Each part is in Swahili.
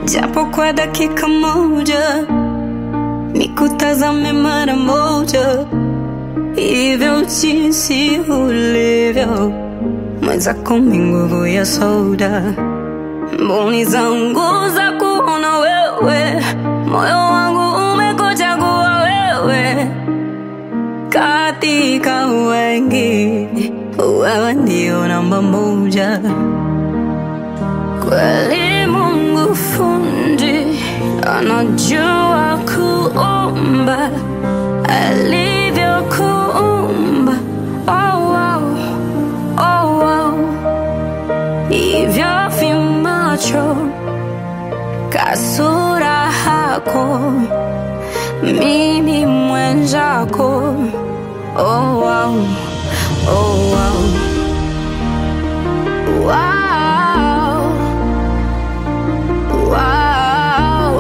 japo kwa dakika moja, nikutazame mara moja, hivyo jinsi ulivyo, mwenzako mi nguvu ya soda, mboni zangu za kuona wewe, moyo wangu umekuchagua wewe katika wengi, wewe ndio namba moja. Kweli Mungu fundi anajua kuumba alivyokuumba. Oh, wow. Oh, wow. Hivyo vimacho kasura hako mimi mwenzako. Oh, wow. Oh, wow. Wow. Wow.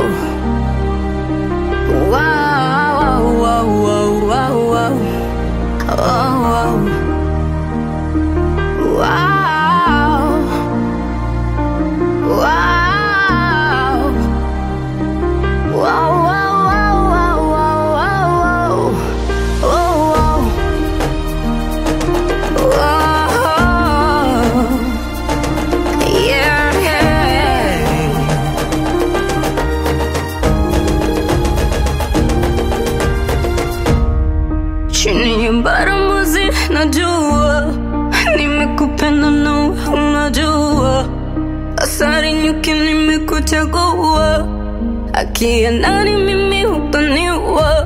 Wow, wow, wow, wow, wow. Oh, wow. Wow. Wow. Wow, wow, wow, wow, wow, wow, wow. Oh, wow. Wow. Yeah, yeah. chini ya baramuzi najua nimekupenda na unajua asari nyuki nimekuchagua akia nani mimi hutaniwa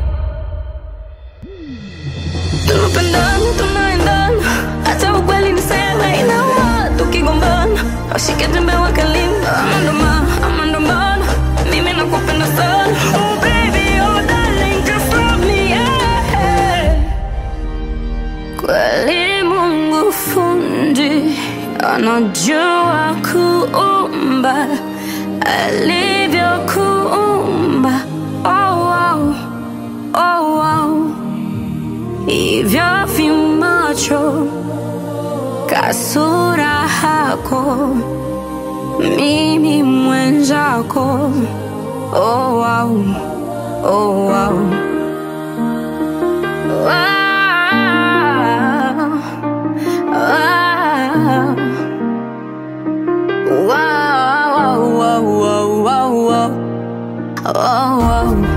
tunapendana tunaendana hata ukweli niseme inauma tukigombana washike jembe wakalimba amandoma amandomana mimi nakupenda sana oh baby oh darling just love me yeah. Kweli Mungu fundi anajua kuumba alivyokuumba. Oh, wow. Oh, wow. Hivyo vimacho kasura hako mimi mwenzako. Oh, wow. Oh, wow. Wow. Wow. Wow, wow, wow, wow, wow. Oh, wow.